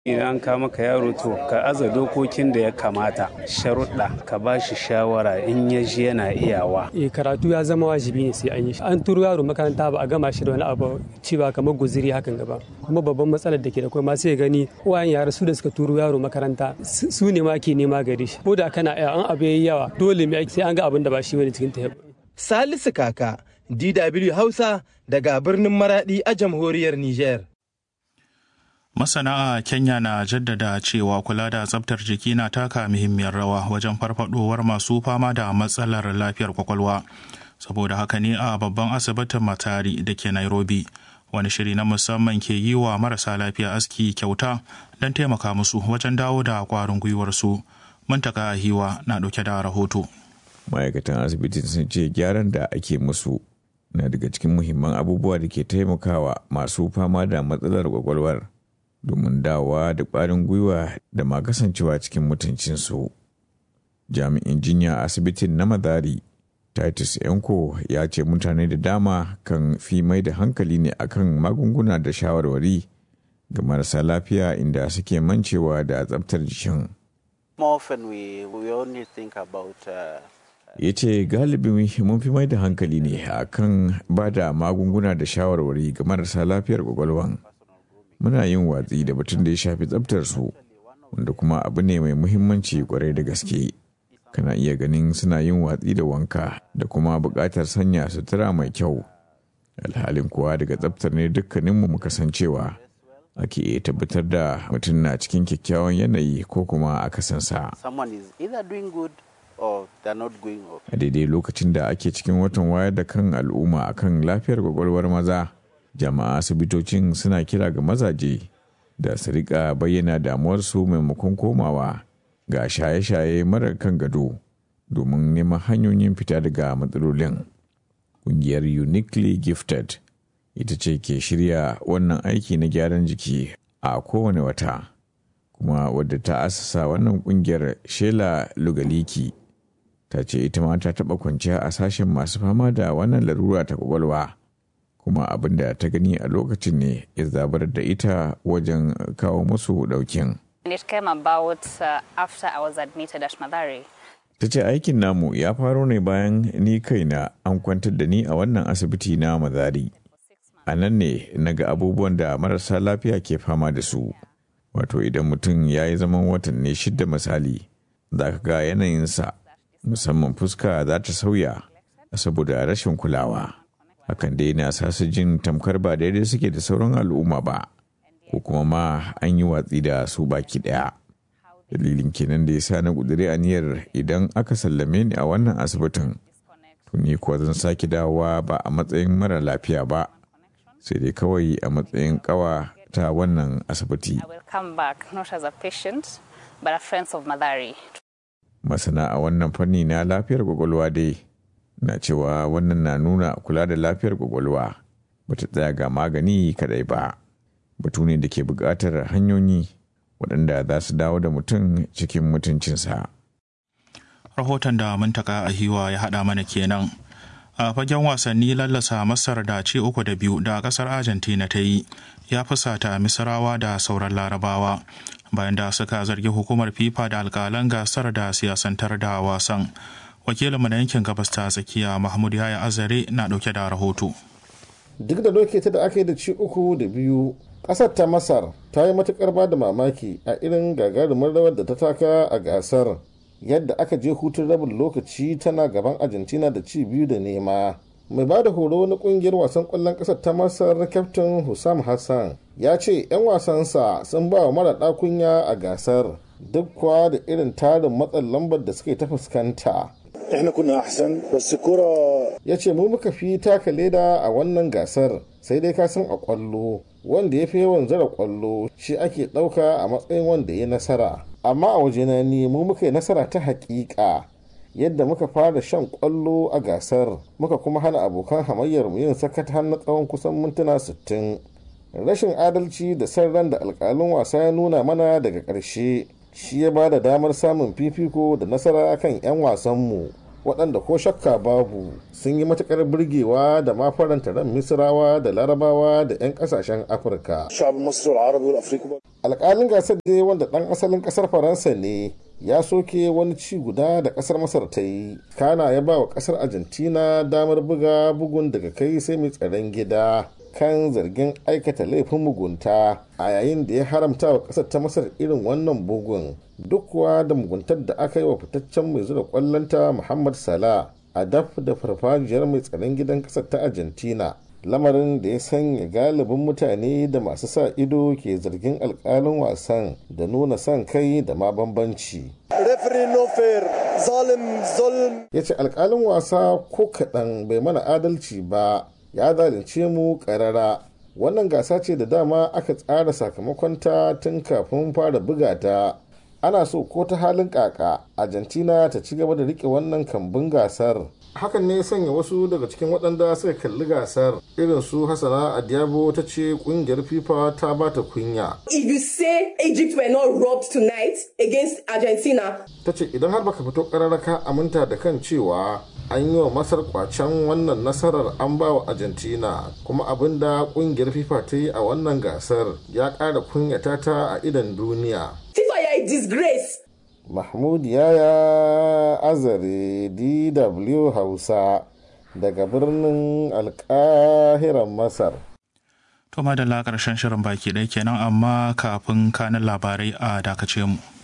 idan ka maka yaro to ka aza dokokin da ya kamata sharuɗa ka ba shi shawara in ya ji yana iyawa eh karatu ya zama wajibi ne sai an yi an turo yaro makaranta ba a gama shi da wani abu cewa kamar guziri hakan gaba kuma babban matsalar da ke da kai ma sai gani uwayen yara su da suka turo yaro makaranta su ne ma ke nema gari shi ko da kana an abu yayi yawa dole mai sai an ga abin da ba shi bane cikin ta Salisu Kaka DW Hausa daga birnin Maradi a jamhuriyar Niger. Masana a Kenya na jaddada cewa kula da tsabtar jiki na taka muhimmiyar rawa wajen farfadowar masu fama da matsalar lafiyar kwakwalwa. Saboda haka ne a babban asibitin Matari da ke Nairobi, wani shiri na musamman ke yi wa marasa lafiya aski kyauta don taimaka musu wajen dawo da kwarin gwiwarsu. Muntaka Hiwa na ɗauke da rahoto. Ma'aikatan asibitin sun ce gyaran da ake musu na daga cikin muhimman abubuwa da ke taimakawa masu fama da matsalar kwakwalwar. domin dawa da ƙwarin gwiwa da ma kasancewa cikin mutuncinsu. Jami'in jinya a asibitin na Madari, Titus Yanko ya ce mutane da dama kan fi mai da hankali ne akan magunguna da shawarwari ga marasa lafiya inda suke mancewa da tsabtar jikin. ya ce galibi mun fi mai da hankali ne akan ba da magunguna da shawarwari ga marasa lafiyar kwakwalwan. muna yin watsi da batun da ya shafi tsabtar su wanda kuma abu ne mai muhimmanci kwarai da gaske kana iya ganin suna yin watsi da wanka da kuma buƙatar sanya sutura mai kyau alhalin kuwa daga tsabtar ne dukkaninmu muka san cewa ake iya tabbatar da mutum na cikin kyakkyawan yanayi ko kuma akasinsa a daidai lokacin da ake cikin watan wayar da kan al'umma akan lafiyar kwakwalwar maza jama'a asibitocin suna kira ga mazaje da su rika bayyana damuwarsu maimakon komawa ga shaye-shaye marar kan gado domin neman hanyoyin fita daga matsalolin ƙungiyar uniquely gifted ita ce ke shirya wannan aiki na gyaran jiki a kowane wata kuma wadda ta asasa wannan ƙungiyar shela lugaliki ta ce ita ma ta taɓa kwanciya a sashen masu fama da wannan larura ta kwakwalwa kuma abin da ta gani a lokacin ne ya zabar da ita wajen kawo musu daukin. Ta ce aikin namu ya faro ne bayan ni kaina an kwantar da ni a wannan asibiti na mazari. A nan ne na ga abubuwan da marasa lafiya ke fama da su. Wato idan mutum ya yi zaman watanni shidda misali, za ka ga yanayinsa, musamman fuska za ta sauya saboda rashin kulawa. hakan dai na sa su jin tamkar ba daidai suke da sauran al'umma ba ko kuma ma an yi watsi da su baki daya dalilin kenan da ya sa na ƙudiri aniyar idan aka sallame ni a wannan asibitin tuni kuwa zan sake dawowa ba a matsayin mara lafiya ba sai dai kawai a matsayin kawa ta wannan asibiti masana a wannan fanni na lafiyar kwakwalwa dai na cewa wannan na nuna kula da lafiyar kwakwalwa bata tsaya ga magani kadai ba batu ne da ke buƙatar hanyoyi waɗanda za su dawo da mutum cikin mutuncinsa. rahoton da muntaka a hiwa ya haɗa mana kenan a fagen wasanni lallasa masar da ce uku da biyu da ƙasar argentina ta yi ya fusata misrawa da sauran larabawa bayan da suka zargi hukumar fifa da alƙalan gasar da siyasantar da wasan wakilinmu na yankin gabas ta tsakiya mahmud yaya azare na dauke da rahoto duk da doke ta da aka yi da ci uku da biyu kasar ta masar ta yi matukar ba da mamaki a irin gagarumin rawar da ta taka a gasar yadda aka je hutun rabin lokaci tana gaban argentina da ci biyu da nema mai ba da horo na kungiyar wasan kwallon kasar ta masar kyaftin hussam hassan ya ce 'yan wasansa sun ba wa mara ɗakunya a gasar duk kuwa da irin tarin matsin lambar da suke ta fuskanta احنا كنا احسن بس الكرة ya ce mu muka fi taka leda a wannan gasar sai dai ka san a kwallo wanda ya fi yawan zara kwallo shi ake ɗauka a matsayin wanda ya nasara amma a wajena ni mu muka yi nasara ta haƙiƙa yadda muka fara shan kwallo a gasar muka kuma hana abokan hamayyar mu yin sakat har na tsawon kusan mintuna 60 rashin adalci da san ran da alƙalin wasa ya nuna mana daga ƙarshe shi ya ba da damar samun fifiko da nasara kan 'yan wasanmu waɗanda ko shakka babu sun yi matuƙar burgewa da ma faranta ran misirawa da larabawa da 'yan ƙasashen afirka الشعب المصري والعربي والافريقي alƙalin gasar dai wanda ɗan asalin ƙasar faransa ne ya soke wani ci guda da ƙasar masar ta yi kana ya ba wa ƙasar argentina damar buga bugun daga kai sai mai tsaron gida kan zargin aikata laifin mugunta a yayin da ya haramta wa ƙasar ta masar irin wannan bugun duk kuwa da muguntar da aka yi wa fitaccen mai zura ƙwallonta muhammad salah a daf da farfajiyar mai tsaron gidan ƙasar ta argentina lamarin da ya sanya galibin mutane da masu sa ido ke zargin alkalin wasan da nuna son kai da ma bambanci ريفري نو فير ظالم ظلم ya ce alkalin wasa ko kaɗan bai mana adalci ba ya zalunce mu ƙarara wannan gasa ce da dama aka tsara sakamakonta tun kafin fara buga ta ana so ko ta halin kaka argentina ta ci gaba da rike wannan kambun gasar hakan ne ya sanya wasu daga cikin waɗanda suka kalli gasar irin su hasana adiabo ta ce ƙungiyar fifa ta ba ta kunya If you say Egypt were not robbed tonight against Argentina, ta ce idan har baka fito ƙararraka aminta da kan cewa an yi wa masar kwacen wannan nasarar an ba wa argentina kuma abin da ƙungiyar fifa ta yi a wannan gasar ya ƙara kunyata ta a idan duniya FIFA, you are a disgrace. mahmud yaya azare dw hausa daga birnin alkahiran masar To madalla ƙarshen shirin baki ɗaya kenan amma kafin kanin labarai a dakace mu.